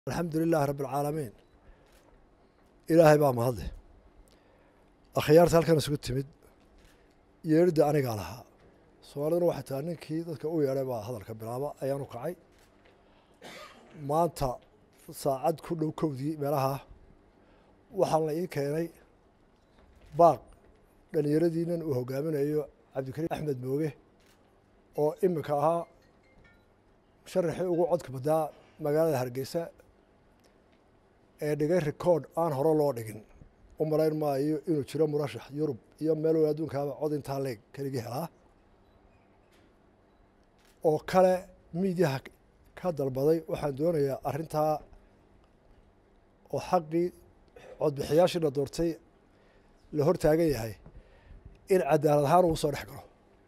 alxamdu lilaahi rabi alcaalamiin ilaahay baa mahadle akhyaarta halkan isugu timid yeeridda anigaa lahaa soomaaliduna waxay tahay ninkii dadka u yeedhay baa hadalka bilaaba ayaanu kacay maanta saacad ku dhow kowdii meelaha waxaa la ii keenay baaq dhalinyaradiinan uu hogaaminayo cabdikariim axmed mooge oo iminka ahaa musharaxii ugu codka badaa magaalada hargeysa ee dhigay record aan hore loo dhigin u malayn maayo inuu jiro murashax yurub iyo meel wal adduunkaaba cod intaa leeg keligii helaa oo kale miidyaha ka dalbaday waxaan doonayaa arrintaa oo xaqii codbixiyaashii la doortay la hor taagan yahay in cadaalad ahaan uu soo dhex galo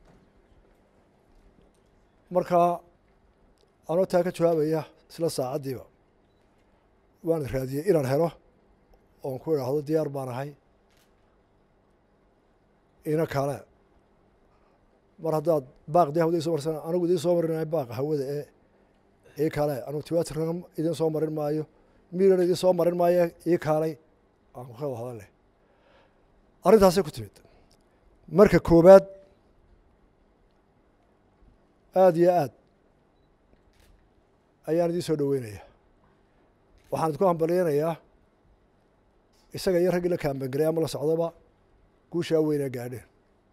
marka anoo taa ka jawaabaya isla saacaddiiba waan raadiyey inaan helo oon ku idhaahdo diyaar baan ahay ina kale mar haddaad baaq dee hawada soo marsan anigu idiin soo marinaayo baaqa hawada ee ii kale anugu tiwatirna idiin soo marin maayo miirana idiin soo marin maayo ii kaalay aan ku kada hadal leh arrintaasay ku timid marka koobaad aada iyo aad ayaan idiin soo dhoweynaya waxaan idinku hambalyeynayaa isaga iyo raggii la kaambangaray ama la socdoba guushaa weynaa gaadheen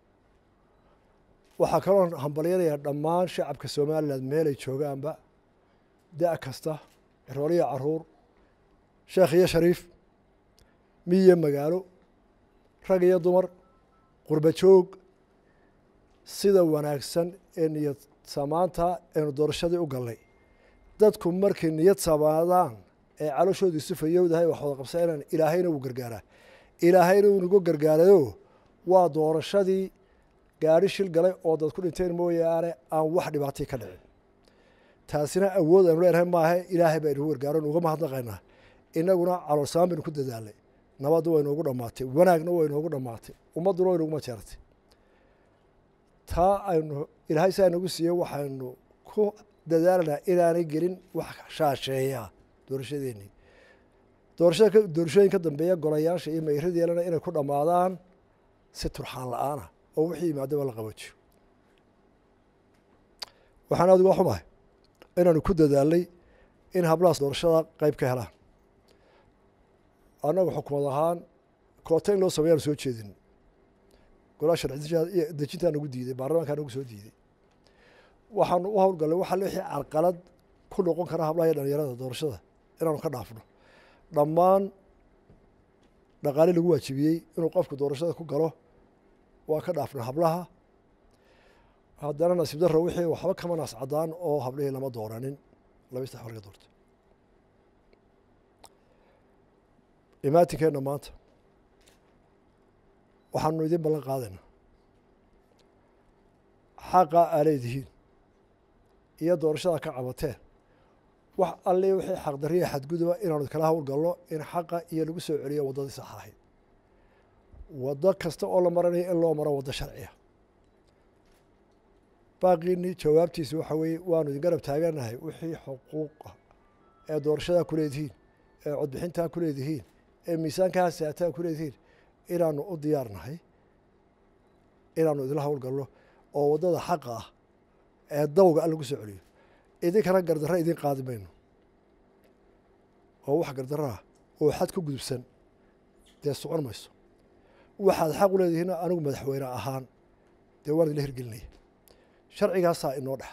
waxaa kaloo hambalyeynayaa dhammaan shacabka somalilan meelay joogaanba da' kasta rooliya caruur sheekh iyo shariif miyo magaalo rag iyo dumar qurba joog sida wanaagsan ee niyad samaanta aynu doorashadii u gallay dadku markay niyad samaadaan ee calooshoodu isu fayowdahay wax wada qabsanayaan ilaahayna wuu gargaaraa ilaahayna wuu nagu gargaarayo waa doorashadii gaadhi shil galay oo dad ku dhinteen mooyaane aan wax dhibaatay ka dhicin taasina awood aynu leenahay maaha ilaahay baa inagu gargaaro nuga mahadnaqaynaa inaguna caloolsamaan baynu ku dadaalnay nabadda way noogu dhammaatay wanaagna way noogu dhammaatay ummadduna way noguma jeertay taa aynu ilaahay saa nagu siiyey waxaynu ku dadaalanaa inaanay gelin wax shaasheeya doorashadeennii doorashada doorashooyin ka dambeeya golayaasha iyo mayradeelana inay ku dhammaadaan si turxaan la-aanah oo wixii yimaadaba la qaboojiyo waxaan aada uga xumahay inaanu ku dadaalnay in hablahaas doorashada qeyb ka helaan annagu xukumad ahaan koota in loo sameyaanu soo jeedin golaa sharci dejintaa nagu diiday baarlamankaa nagu soo diiday waxaanu u howlgallay waxa wixii carqalad ku noqon kara hablaha iyo dhalinyarada doorashada inaanu ka dhaafno dhammaan dhaqaali lagu waajibiyey inuu qofku doorashada ku galo waa ka dhaafna hablaha haddana nasiib darro wixii waxba kama naas caddaan oo hablihii lama dooranin laba saddex marka doorta imaatinkeenna maanta waxaanu idin ballan qaadaynaa xaqa aa leedihiin iyo doorashada ka cabateen wax alli wixii xaqdariya xadguduba inaanu kala howlgalno in xaqa iyo lagu soo celiyo waddadii sax ahayd waddo kasta oo la maranayo in loo maro waddo sharciya baaqiini jawaabtiisi waxa weeye waanu idin garab taaganahay wixii xuquuqa ee doorashadaa ku leedihiin ee codbixintaa ku leedihiin ee miisaankaa saataa ku leedihiin inaanu u diyaarnahay inaanu idinla howlgalno oo waddada xaqa ah ee dawga an lagu soo celiyo idinkana gardarra idin qaadi mayno oo wax gardarraa oo xad ku gudubsan dee socon mayso waxaad xaq u leedihiin anigu madaxweyne ahaan dee waan idinla hirgelinaya sharcigaasaa inoo dhexa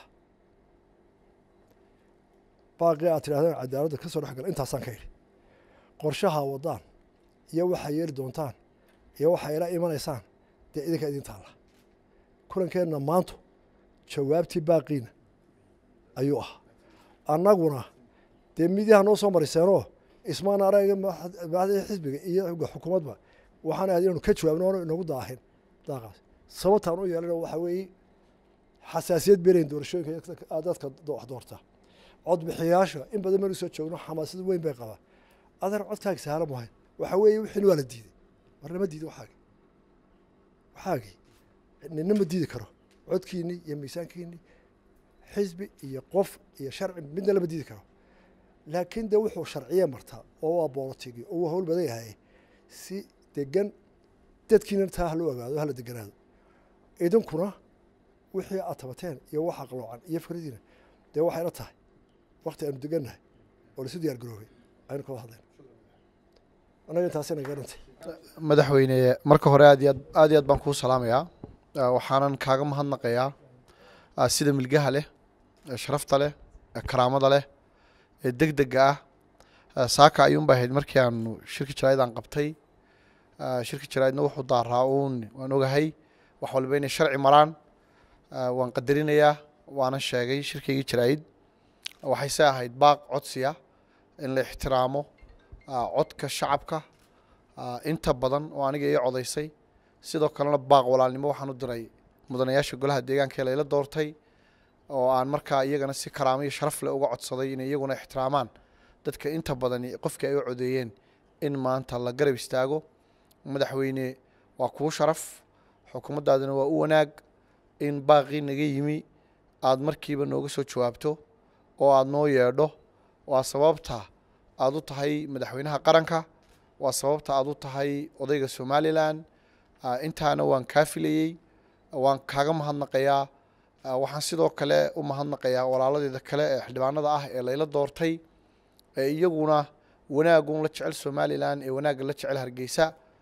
baaqii aad tidhahdeen cadaaladda ka soo dhex gala intaasaan ka idhi qorshahaa waddaan iyo waxaa yeeli doontaan iyo waxaa ila imanaysaan dee idinka idin taalla kulankeenna maantu jawaabtii baaqiina ayuu ahaa annaguna dee midyaha noo soo mariseenoo ismaan araga madaxdii xisbiga iyo xukuumadba waxaan ahayd inaanu ka jawaabno oona inagu daahin daaqaas sababtaan u yeelana waxaa weeye xasaasiyad belayn doorashooyinka dadka wax doorta codbixiyaasha in badan maynu soo joogno xamaasad weyn bay qabaan adeer codkaagi sahla mahayn waxaa weeye wixin waa la diiday marnama diiday waxaagi waxaagii nina ma diidi karo codkiinii iyo miisaankiinii xisbi iyo qof iyo sharci midna lama diidi karo laakiin dee wuxuu sharciye martaa oo waa boolotigi oo waa hawl badan yahay si degan dadkiina taa hala ogaado hala deganaado idinkuna wixii aad tabateen iyo waxa qaloocan iyo fikradiina dee waxayla tahay wakti aynu degannahay oo laisu diyaar garoobay aynu kawada hadlayno annaga intaasina garantay madaxweyne marka hore aad iyo aad aad iyo aad baan kuu salaamayaa waxaanan kaaga mahadnaqayaa sida milgaha leh sharafta leh karaamada leh ee deg dega ah saaka ayuunba ahayd markii aanu shirka jaraa'id aan qabtay shirka jaraa'idna wuxuu daaraa uun waan ogahay wax walba inay sharci maraan waan qadarinayaa waana sheegay shirkaygii jaraa'id waxayse ahayd baaq codsiya in la ixtiraamo codka shacabka inta badan oo aniga ii codaysay sidoo kalena baaq walaalnimo waxaan u diray mudanayaasha golaha deegaanka ee layla doortay oo aan markaa iyagana si karaamo iyo sharaf leh uga codsaday inay iyaguna ixtiraamaan dadka inta badani qofkii ay u codeeyeen in maanta la garab istaago madaxweyne waa kuu sharaf xukuumaddaadina waa u wanaag in baaqii naga yimi aada markiiba nooga soo jawaabto oo aada noo yeedho waa sababta aada u tahay madaxweynaha qaranka waa sababta aada u tahay odayga somalilan intaana waan kaa filayey waan kaaga mahadnaqayaa waxaan sidoo kale u mahadnaqayaa walaaladeeda kale ee xildhibaanada ah ee layla doortay ee iyaguna wanaagun la jecel somalilan ee wanaagga la jecel hargeysa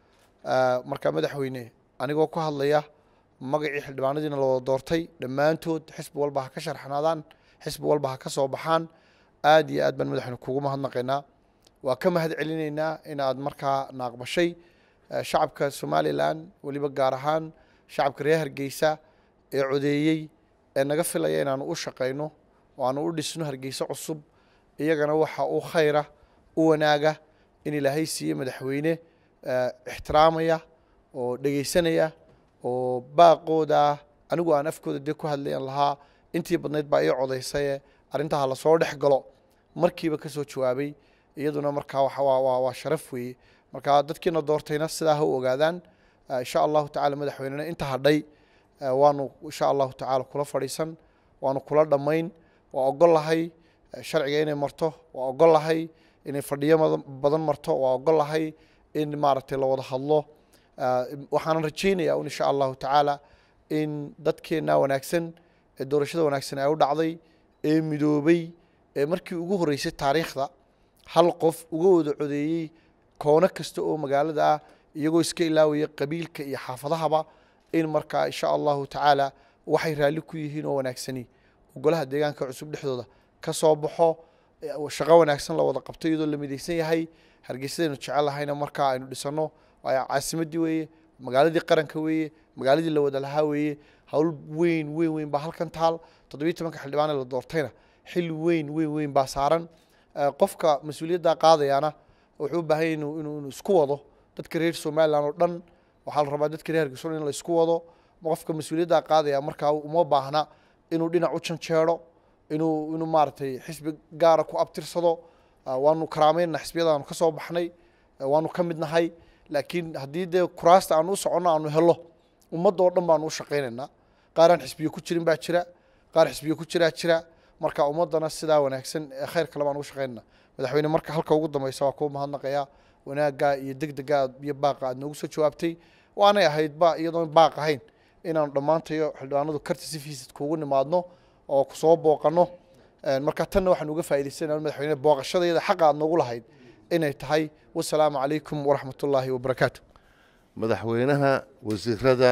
marka madaxweyne anigoo ku hadlaya magacii xildhibaanadiina la wada doortay dhammaantood xisbi walba ha ka sharxnaadaan xisbi walba ha ka soo baxaan aad iyo aad baan madaxweyne kugu mahadnaqaynaa waa ka mahad celinaynaa in aad markaa naaqbashay shacabka somalilan weliba gaar ahaan shacabka reer hargeysa ee codeeyey ee naga filaya inaanu u shaqayno oo aanu u dhisno hargeysa cusub iyagana waxa uu khayra u wanaaga in ilaahay siiye madaxweyne ixtiraamaya oo dhegeysanaya oo baaqooda anigu aan afkooda dee ku hadlayan lahaa intii badnayd baa ii codaysaye arrintaha lasoo dhex galo markiiba ka soo jawaabay iyaduna markaa waa sharaf weeye marka dadkiina doortayna sidaa ha u ogaadaan insha allahu tacala madaxweynena inta hadhay waanu insha allahu tacala kula fadhiisan waanu kula dhammayn waa ogol lahay sharciga inay marto waa ogol lahay inay fadhiyo badan marto waa ogol lahay in maaragtay la wada hadlo waxaanan rajeynaya un insha allahu tacaala in dadkeenna wanaagsan ee doorashada wanaagsan ay u dhacday ee midoobay ee markii ugu horreysay taariikhda hal qof uga wada codeeyey koono kasta oo magaalada ah iyagoo iska ilaawaya qabiilka iyo xaafadahaba in markaa insha allahu tacaala waxay raalli ku yihiin oo wanaagsani golaha deegaanka cusub dhexdooda ka soo baxo shaqo wanaagsan la wada qabto iyadoo la midaysan yahay hargeysadaynu jecelahayna markaa aynu dhisano caasimadii weeye magaaladii qaranka weeye magaaladii la wada lahaa weeye hawl weyn weyn weyn baa halkan taal toddobiyi tobanka xildhibaan ee la doortayna xil weyn weyn weyn baa saaran qofka mas-uuliyadda qaadayana wuxuu u baahan inuu inuu isku wado dadka reer somalilan oo dhan waxaa la rabaa dadka reer hargeysa in la isku wado qofka mas-uuliyadda qaadaya markaa uma baahna inuu dhinac u janjeero inuu inuu maaragtay xisbi gaara ku abtirsado waanu karaameynna xisbiyadaanu ka soo baxnay waanu ka mid nahay laakiin haddii dee kuraasta aanu u soconno aanu helo ummadda oo dhan baanu u shaqaynaynaa qaaraan xisbiyo ku jirin baa jira qaar xisbiyo ku jiraa jira marka ummaddana sidaa wanaagsan ee khayr kale baan ugu shaqaynayna madaxweyne marka halka ugu dambeysa waa kuu mahadnaqayaa wanaagga iyo deg dega iyo baaqa aad noogu soo jawaabtay waanay ahayd ba iyadoon baaq ahayn inaanu dhammaantayo xildhibaanadu karti si fiisid kuugu nimaadno oo kusoo booqanno marka tanna waxaan uga faa'idaysanayaa madaxweyne booqashadayada xaqa aad noogu lahayd inay tahay wasalaamu calaykum waraxmat ullaahi wabarakaatu madaxweynaha wasiirada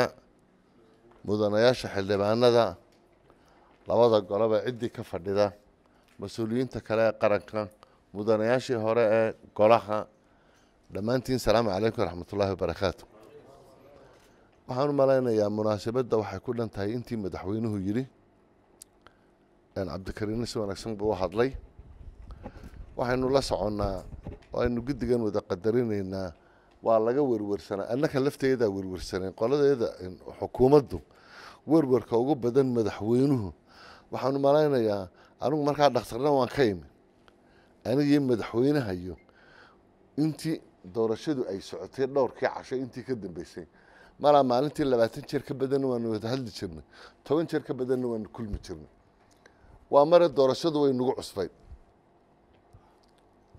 mudanayaasha xildhibaanada labada goloba ciddii ka fadhida mas-uuliyiinta kale ee qaranka mudanayaashii hore ee golaha dhammaantiin salaamu calaykum waraxmat ullaahi wabarakaatu waxaan u malaynayaa munaasabadda waxay ku dhan tahay intii madaxweynuhu yidhi cabdikariinna si wanaagsan buu u hadlay waxaynu la soconnaa aynu guddigan wada qadarinaynaa waa laga werwersanaa annaka lafteedaa werwersaneen qoladeeda xukuumaddu werwerka ugu badan madaxweynuhu waxaanu malaynayaa anigu markaa dhakhtarna waan ka imi anigii madaxweynahayo intii doorashadu ay socotay dhowrkii casho intii ka dambeysay malaa maalintii labaatan jeer ka badanna waanu wada hadli jirnay toban jeer ka badanna waanu kulmi jirnay waa mare doorashadu way nagu cusbay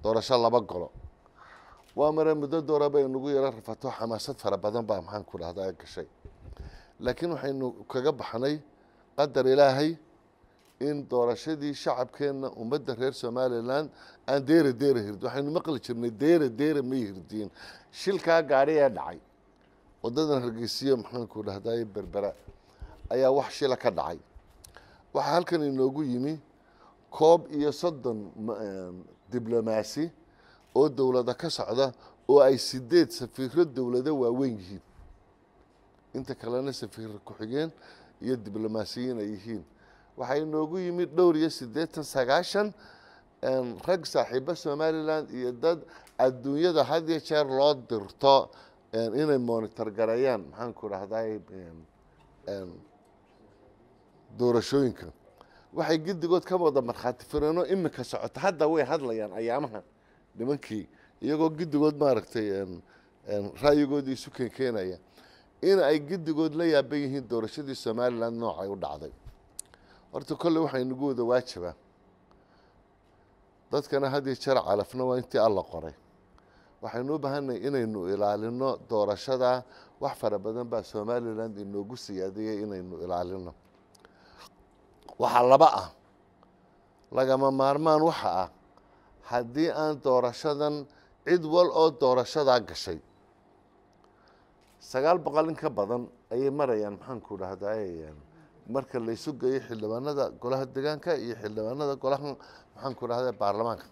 doorasho laba golo waa mare muddo doora bay nagu yaro rafato xamaasad fara badan baa maxaan ku dhahdaa gashay laakiin waxaynu kaga baxnay qadar ilaahay in doorashadii shacabkeenna ummadda reer somalilan aan deera deera hirdin waxaynu maqli jirnay deera deera may hirdiin shilkaa gaadhi ee dhacay wadadan hargeysiyo maxaanku dhahday berbera ayaa wax shila ka dhacay waxaa halkan inoogu yimi koob iyo soddon diblomaasi oo dowlada ka socda oo ay sideed safiiro dowlado waaweyn yihiin inta kalena safiir ku-xigeen iyo diblomaasiyiin ay yihiin waxaa inoogu yimi dhowr iyo siddeetan sagaashan rag saaxiibo somalilan iyo dad adduunyada had iyo jeer loo dirto inay monitor gareeyaan maxaanku dhahday doorashooyinka waxay giddigood ka wada markhaati fireenoo iminka socota hadda way hadlayaan ayaamaha nimankii iyagoo giddigood maaragtay ra'yigoodii isu keenkeenaya in ay giddigood la yaaban yihiin doorashadii somalilan noocay u dhacday horta kolley waxaa inagu wada waajibaa dadkana had iyo jeer calafna waa intii alla qoray waxaynu u baahanay inaynu ilaalino doorashada wax fara badan baa somalilan inoogu siyaadiyey inaynu ilaalino waxaa laba ah lagama maarmaan waxa ah haddii aan doorashadan cid wal oo doorashadaa gashay sagaal boqol in ka badan ayay marayaan maxaanku dhahday marka laysu geeyo xildhibaanada golaha degaanka iyo xildhibaanada golaha maxaanku dhahda baarlamaanka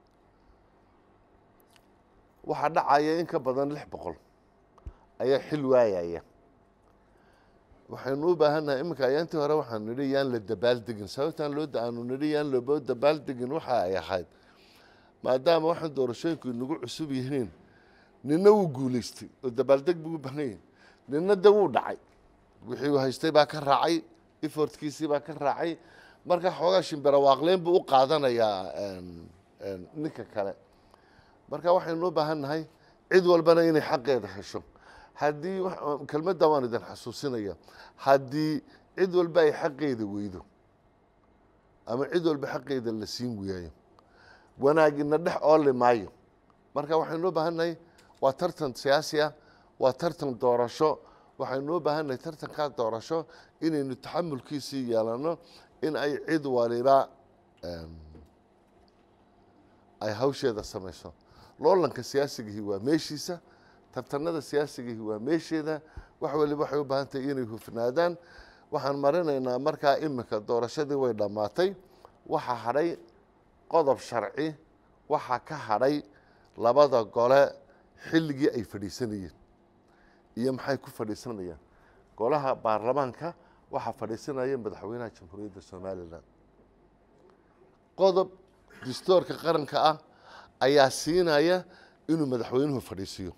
waxaa dhacaya in ka badan lix boqol ayaa xil waayaya waxaynu u baahannahay iminka ayaantii hore waxaanu nidhi yaan la dabaaldegin sababtaan loo aanu nidhi yaan loo dabaaldegin waxa ay ahayd maadaama waxaan doorashooyinku inagu cusub yihiin nina wuu guulaystay oo dabaaldeg buu u baahan yahay nina de wuu dhacay wixii uu haystay baa ka raacay efortkiisii baa ka raacay marka xoogaa shimbira waaqleyn buu u qaadanayaa ninka kale marka waxaynu u baahan nahay cid walbana inay xaqeeda hesho haddii kelmadda waan idin xasuusinaya haddii cid walba ay xaqeeda weydo ama cid walba xaqeeda la siin waayo wanaagina dhex ooli maayo marka waxaynu u baahan nahay waa tartan siyaasi ah waa tartan doorasho waxaynu u baahan nahay tartankaa doorasho inaynu taxamulkiisii yeelano in ay cid waliba ay hawsheeda samayso loolanka siyaasigihii waa meeshiisa tartanada siyaasigihii waa meesheeda wax waliba waxay u baahan tahay inay hufnaadaan waxaan marinaynaa markaa iminka doorashadii way dhammaatay waxaa hadhay qodob sharci waxaa ka hadhay labada gole xilligii ay fadhiisanayeen iyo maxay ku fadhiisanayaan golaha baarlamaanka waxaa fadhiisanaya madaxweynaha jamhuuriyadda somalilan qodob dastoorka qaranka ah ayaa siinaya inuu madaxweynuhu fadhiisiyo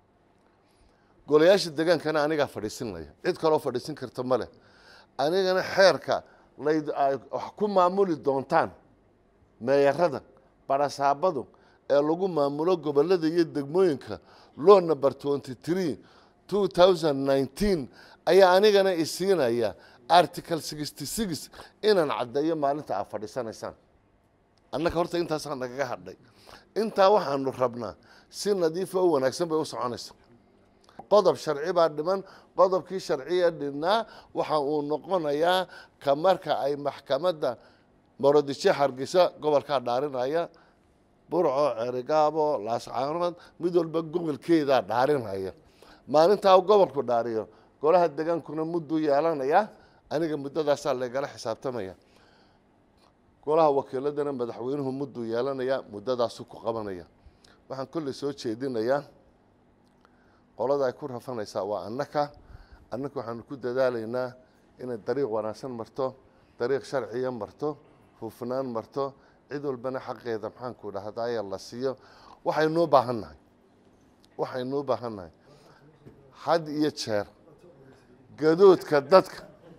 golayaasha degaankana anigaa fadhiisinaya cid kaloo fadhiisin karta ma leh anigana xeerka layd wax ku maamuli doontaan meeyarada barasaabadu ee lagu maamulo gobolada iyo degmooyinka law number twenty three two thousand nineteen ayaa anigana isiinaya article sixty six inaan caddeeyo maalinta aad fadhiisanaysaan annaga horta intaasaa nagaga hadhay intaa waxaanu rabnaa si nadiifa oo wanaagsan bay u soconaysa qodob sharci baa dhiman qodobkii sharciya dhinnaa waxa uu noqonayaa ka marka ay maxkamadda morodishe hargeysa gobolkaa dhaarinaya burco cerigaabo laascaanood mid walba gobolkeedaa dhaarinaya maalintaa gobolku dhaariyo golaha degaankuna mudduu yeelanaya aniga muddadaasaa laygala xisaabtamaya golaha wakiiladana madaxweynuhu mudduu yeelanaya muddadaasuu ku qabanaya waxaan kolley soo jeedinayaa qolada ay ku rafanaysaa waa annaka annaka waxaanu ku dadaalaynaa inay dariiq wanaagsan marto dariiq sharciya marto hufnaan marto cid walbana xaqeeda maxaanku dhahdaaya la siiyo waxaynuu baahan nahay waxaynuu baahan nahay had iyo jeer gadoodka dadka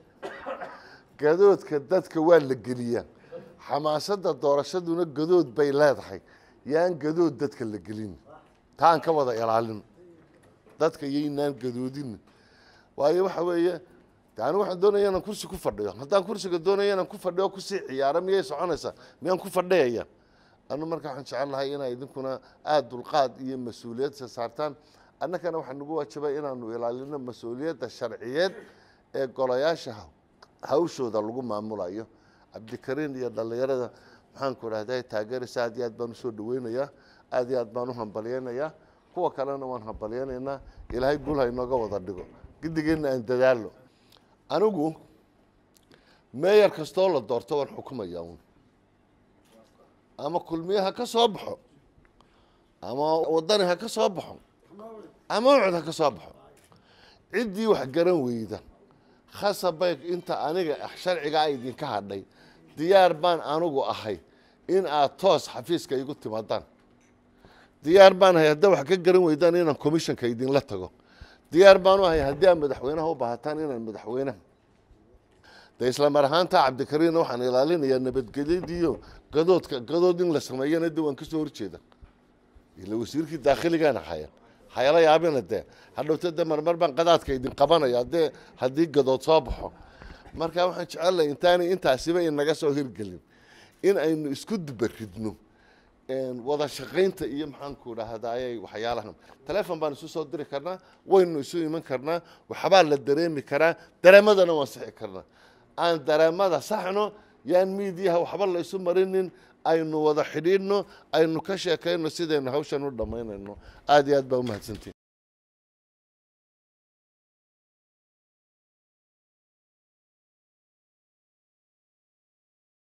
gadoodka dadka waa la geliyaa xamaasadda doorashaduna gadood bay leedahay yaan gadood dadka la gelin taan ka wada ilaalin dadka yaynaan gadoodin waayo waxa weeye de anigu waxaan doonaya inaan kursi ku fadhiyo haddaan kursiga doonaya inaan ku fadhiyo kusii ciyaaro miyay soconaysaa miyaan ku fadhiyaya anu marka waxaan jecel lahay inaa idinkuna aada dulqaad iyo mas-uuliyadsa saartaan annagana waxaa nagu waajibay inaanu ilaalino mas-uuliyadda sharciyeed ee golayaasha hawshooda lagu maamulayo cabdikariin iyo dhallinyarada maxaanku idhahda taageeraysa aad iyo aad baan usoo dhaweynayaa aad iyo aad baan u hambalyeynayaa kuwa kalena waan hambalyeynaynaa ilaahay guul ha inooga wada dhigo gidigeenna aan dadaalo anigu meeyar kastoo la doorto waan xukumaya un ama kulmiye ha ka soo baxo ama wadani ha ka soo baxo ama ucud ha ka soo baxo ciddii wax garan weyda khasabay inta aniga sharcigaa idinka hadhay diyaar baan anigu ahay in aad toos xafiiska igu timaadaan diyaar baan ahay haddaa wax ka garan weydaan inaan commissionka idinla tago diyaar baan u ahay haddii aad madaxweynaha u baahataan inaan madaxweynaha de isla mar ahaanta cabdikariinna waxaan ilaalinayaa nabadgelyadiiyo gadoodka gadood in la sameeyana de waan kasoo horjeeda ila wasiirkii daakhiligaana haya hayala yaabina dee hadhowta de marmar baan qadaadka idin qabanaya dee haddii gadood soo baxo marka waxaan jecelahay intaanay intaasiba inaga soo hirgelin in aynu isku dubaridno wada shaqaynta iyo maxaanku dhahdaayay waxyaalahan telefon baan isu soo diri karnaa waynu isu iman karnaa waxbaa la dareemi karaa dareemadana waan sixi karnaa aan dareemada saxno yaan miidiyaha waxba la isu marinin aynu wada xidhiidhno aynu ka sheekayno sidaynu hawshan u dhammaynayno aada iyo aad baa umahadsantiin